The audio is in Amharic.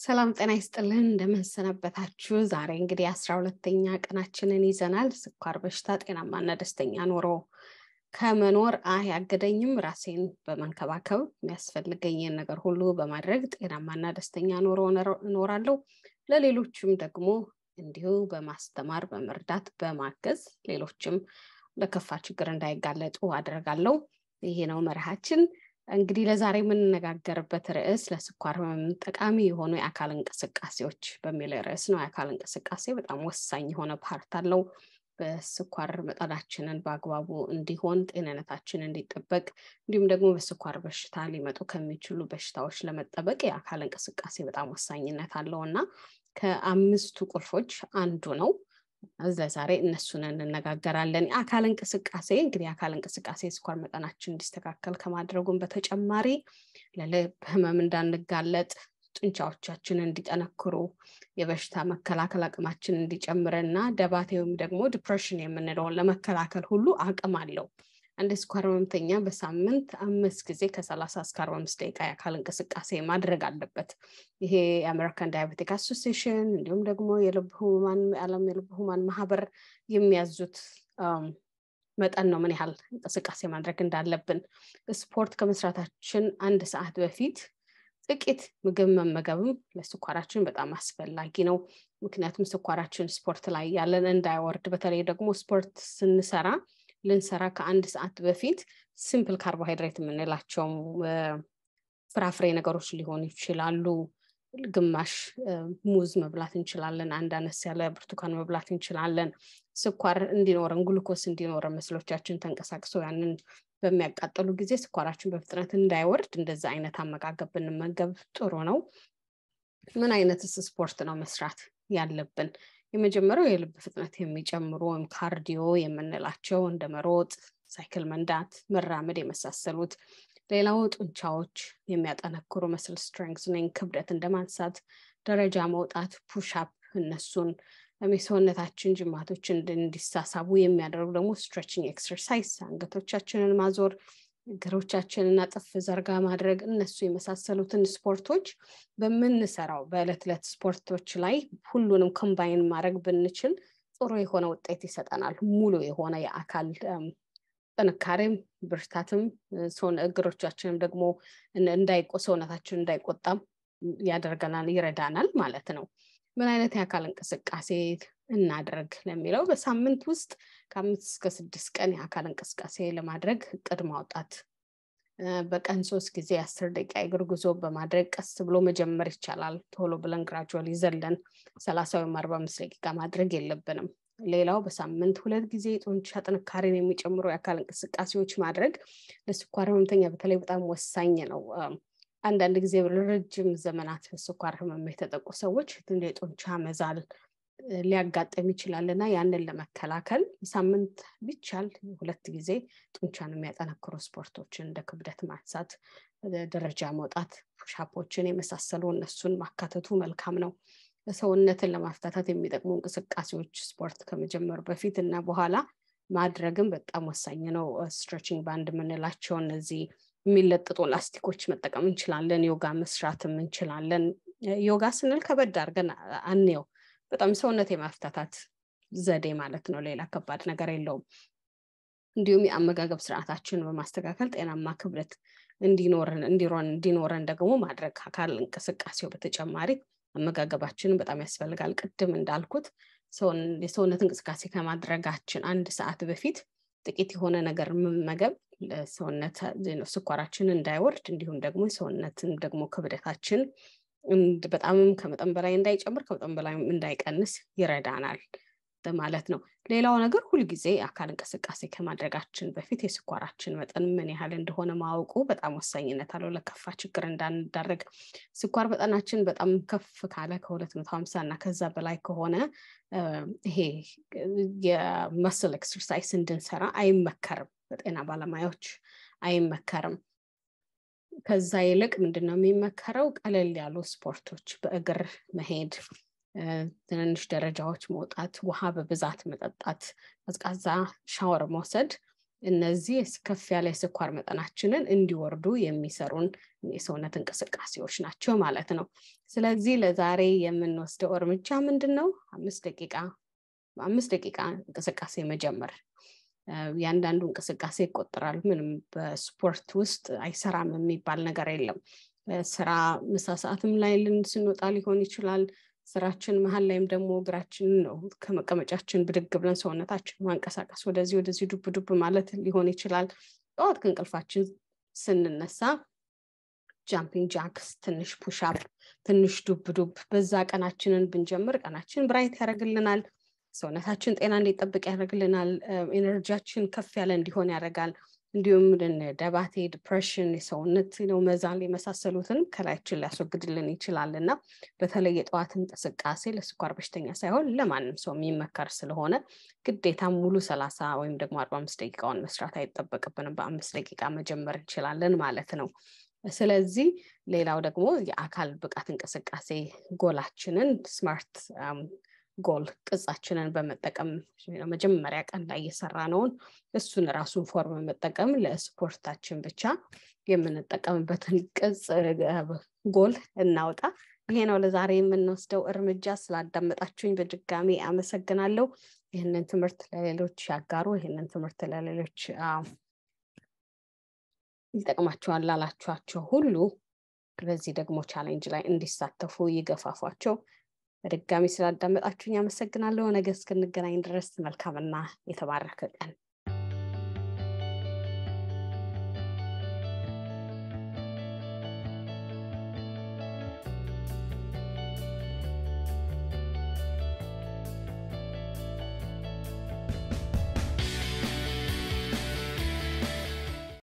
ሰላም ጤና ይስጥልን እንደምንሰነበታችሁ። ዛሬ እንግዲህ አስራ ሁለተኛ ቀናችንን ይዘናል። ስኳር በሽታ ጤናማና ደስተኛ ኑሮ ከመኖር አያገደኝም። ራሴን በመንከባከብ የሚያስፈልገኝን ነገር ሁሉ በማድረግ ጤናማና ደስተኛ ኑሮ እኖራለሁ። ለሌሎችም ደግሞ እንዲሁ በማስተማር በመርዳት በማገዝ ሌሎችም ለከፋ ችግር እንዳይጋለጡ አደርጋለሁ። ይሄ ነው መርሃችን። እንግዲህ ለዛሬ የምንነጋገርበት ርዕስ ለስኳር ህመም ጠቃሚ የሆኑ የአካል እንቅስቃሴዎች በሚል ርዕስ ነው። የአካል እንቅስቃሴ በጣም ወሳኝ የሆነ ፓርት አለው። በስኳር መጠናችንን በአግባቡ እንዲሆን፣ ጤንነታችን እንዲጠበቅ እንዲሁም ደግሞ በስኳር በሽታ ሊመጡ ከሚችሉ በሽታዎች ለመጠበቅ የአካል እንቅስቃሴ በጣም ወሳኝነት አለው እና ከአምስቱ ቁልፎች አንዱ ነው። ለዛሬ እነሱን እንነጋገራለን። የአካል እንቅስቃሴ እንግዲህ የአካል እንቅስቃሴ የስኳር መጠናችን እንዲስተካከል ከማድረጉም በተጨማሪ ለልብ ህመም እንዳንጋለጥ፣ ጡንቻዎቻችን እንዲጠነክሩ፣ የበሽታ መከላከል አቅማችን እንዲጨምርና ደባቴ ወይም ደግሞ ዲፕሬሽን የምንለውን ለመከላከል ሁሉ አቅም አለው። አንድ የስኳር ህመምተኛ በሳምንት አምስት ጊዜ ከሰላሳ እስከ አርባ አምስት ደቂቃ የአካል እንቅስቃሴ ማድረግ አለበት። ይሄ የአሜሪካን ዳያቤቲክ አሶሲሽን እንዲሁም ደግሞ የልብ ህሙማን የዓለም የልብ ህሙማን ማህበር የሚያዙት መጠን ነው ምን ያህል እንቅስቃሴ ማድረግ እንዳለብን። ስፖርት ከመስራታችን አንድ ሰዓት በፊት ጥቂት ምግብ መመገብም ለስኳራችን በጣም አስፈላጊ ነው። ምክንያቱም ስኳራችን ስፖርት ላይ ያለን እንዳይወርድ፣ በተለይ ደግሞ ስፖርት ስንሰራ ልንሰራ ከአንድ ሰዓት በፊት ሲምፕል ካርቦሃይድሬት የምንላቸው ፍራፍሬ ነገሮች ሊሆኑ ይችላሉ። ግማሽ ሙዝ መብላት እንችላለን። አንድ አነስ ያለ ብርቱካን መብላት እንችላለን። ስኳር እንዲኖረን ግሉኮስ እንዲኖረን መስሎቻችን ተንቀሳቅሶ ያንን በሚያቃጥሉ ጊዜ ስኳራችን በፍጥነት እንዳይወርድ እንደዛ አይነት አመጋገብ ብንመገብ ጥሩ ነው። ምን አይነትስ ስፖርት ነው መስራት ያለብን? የመጀመሪያው የልብ ፍጥነት የሚጨምሩ ወይም ካርዲዮ የምንላቸው እንደ መሮጥ፣ ሳይክል መንዳት፣ መራመድ የመሳሰሉት። ሌላው ጡንቻዎች የሚያጠነክሩ መስል ስትሬንግዝኒንግ፣ ክብደት እንደ ማንሳት፣ ደረጃ መውጣት፣ ፑሽአፕ እነሱን የሰውነታችን ጅማቶች እንዲሳሳቡ የሚያደርጉ ደግሞ ስትሬችንግ ኤክሰርሳይዝ፣ አንገቶቻችንን ማዞር፣ እግሮቻችንን አጥፍ ዘርጋ ማድረግ እነሱ የመሳሰሉትን ስፖርቶች በምንሰራው በዕለት ዕለት ስፖርቶች ላይ ሁሉንም ኮምባይን ማድረግ ብንችል ጥሩ የሆነ ውጤት ይሰጠናል። ሙሉ የሆነ የአካል ጥንካሬም ብርታትም ሰውን እግሮቻችንም ደግሞ እንዳይቆ ሰውነታችን እንዳይቆጣም ያደርገናል ይረዳናል ማለት ነው። ምን አይነት የአካል እንቅስቃሴ እናድርግ ለሚለው በሳምንት ውስጥ ከአምስት እስከ ስድስት ቀን የአካል እንቅስቃሴ ለማድረግ እቅድ ማውጣት፣ በቀን ሶስት ጊዜ አስር ደቂቃ የእግር ጉዞ በማድረግ ቀስ ብሎ መጀመር ይቻላል። ቶሎ ብለን ግራጁዋል ይዘለን ሰላሳ ወይም አርባ አምስት ደቂቃ ማድረግ የለብንም። ሌላው በሳምንት ሁለት ጊዜ ጡንቻ ጥንካሬን የሚጨምሩ የአካል እንቅስቃሴዎች ማድረግ ለስኳር ህመምተኛ በተለይ በጣም ወሳኝ ነው። አንዳንድ ጊዜ ረጅም ዘመናት በስኳር ህመም የተጠቁ ሰዎች የጡንቻ መዛል ሊያጋጥም ይችላል እና ያንን ለመከላከል ሳምንት ቢቻል ሁለት ጊዜ ጡንቻን የሚያጠነክሩ ስፖርቶችን እንደ ክብደት ማንሳት፣ ደረጃ መውጣት፣ ፑሻፖችን የመሳሰሉ እነሱን ማካተቱ መልካም ነው። ሰውነትን ለማፍታታት የሚጠቅሙ እንቅስቃሴዎች ስፖርት ከመጀመሩ በፊት እና በኋላ ማድረግም በጣም ወሳኝ ነው። ስትሬችንግ ባንድ የምንላቸው እነዚህ የሚለጥጡ ላስቲኮች መጠቀም እንችላለን። ዮጋ መስራትም እንችላለን። ዮጋ ስንል ከበድ አድርገን አንየው። በጣም ሰውነት የማፍታታት ዘዴ ማለት ነው። ሌላ ከባድ ነገር የለውም። እንዲሁም የአመጋገብ ስርዓታችንን በማስተካከል ጤናማ ክብደት እንዲኖረን እንዲኖረን ደግሞ ማድረግ አካል እንቅስቃሴው በተጨማሪ አመጋገባችንን በጣም ያስፈልጋል። ቅድም እንዳልኩት የሰውነት እንቅስቃሴ ከማድረጋችን አንድ ሰዓት በፊት ጥቂት የሆነ ነገር መመገብ ለሰውነት ስኳራችን እንዳይወርድ እንዲሁም ደግሞ የሰውነትን ደግሞ ክብደታችን በጣምም ከመጠን በላይ እንዳይጨምር ከመጠን በላይ እንዳይቀንስ ይረዳናል ማለት ነው። ሌላው ነገር ሁልጊዜ የአካል እንቅስቃሴ ከማድረጋችን በፊት የስኳራችን መጠን ምን ያህል እንደሆነ ማወቁ በጣም ወሳኝነት አለው ለከፋ ችግር እንዳንዳረግ። ስኳር መጠናችን በጣም ከፍ ካለ ከሁለት መቶ ሀምሳ እና ከዛ በላይ ከሆነ ይሄ የመስል ኤክሰርሳይስ እንድንሰራ አይመከርም፣ በጤና ባለሙያዎች አይመከርም። ከዛ ይልቅ ምንድን ነው የሚመከረው? ቀለል ያሉ ስፖርቶች በእግር መሄድ፣ ትንንሽ ደረጃዎች መውጣት፣ ውሃ በብዛት መጠጣት፣ ቀዝቃዛ ሻወር መውሰድ እነዚህ ከፍ ያለ የስኳር መጠናችንን እንዲወርዱ የሚሰሩን የሰውነት እንቅስቃሴዎች ናቸው ማለት ነው። ስለዚህ ለዛሬ የምንወስደው እርምጃ ምንድን ነው? አምስት ደቂቃ በአምስት ደቂቃ እንቅስቃሴ መጀመር። ያንዳንዱ እንቅስቃሴ ይቆጠራል። ምንም በስፖርት ውስጥ አይሰራም የሚባል ነገር የለም። ስራ ምሳ ሰዓትም ላይ ልን ስንወጣ ሊሆን ይችላል። ስራችን መሀል ላይም ደግሞ እግራችን ነው ከመቀመጫችን ብድግ ብለን ሰውነታችን ማንቀሳቀስ ወደዚህ ወደዚህ ዱብ ዱብ ማለት ሊሆን ይችላል። ጠዋት ከእንቅልፋችን ስንነሳ ጃምፒንግ ጃክስ፣ ትንሽ ፑሻፕ፣ ትንሽ ዱብ ዱብ በዛ ቀናችንን ብንጀምር ቀናችን ብራይት ያደርግልናል። ሰውነታችን ጤና እንዲጠብቅ ያደርግልናል። ኤነርጂያችን ከፍ ያለ እንዲሆን ያደርጋል። እንዲሁም ደባቴ፣ ዲፕሬሽን፣ የሰውነት ነው መዛል የመሳሰሉትን ከላያችን ሊያስወግድልን ይችላል እና በተለይ የጠዋት እንቅስቃሴ ለስኳር በሽተኛ ሳይሆን ለማንም ሰው የሚመከር ስለሆነ ግዴታ ሙሉ ሰላሳ ወይም ደግሞ አርባ አምስት ደቂቃውን መስራት አይጠበቅብንም። በአምስት ደቂቃ መጀመር እንችላለን ማለት ነው። ስለዚህ ሌላው ደግሞ የአካል ብቃት እንቅስቃሴ ጎላችንን ስማርት ጎል ቅጻችንን በመጠቀም መጀመሪያ ቀን ላይ የሰራነውን እሱን ራሱን ፎርም መጠቀም ለስፖርታችን ብቻ የምንጠቀምበትን ቅጽ ጎል እናውጣ። ይሄ ነው ለዛሬ የምንወስደው እርምጃ። ስላዳመጣችሁኝ በድጋሚ አመሰግናለሁ። ይህንን ትምህርት ለሌሎች ያጋሩ። ይህንን ትምህርት ለሌሎች ይጠቅማቸዋል ላላችኋቸው ሁሉ በዚህ ደግሞ ቻሌንጅ ላይ እንዲሳተፉ ይገፋፏቸው። በድጋሚ ስላዳመጣችሁኝ አመሰግናለሁ። ነገ እስክንገናኝ ድረስ መልካምና የተባረከ ቀን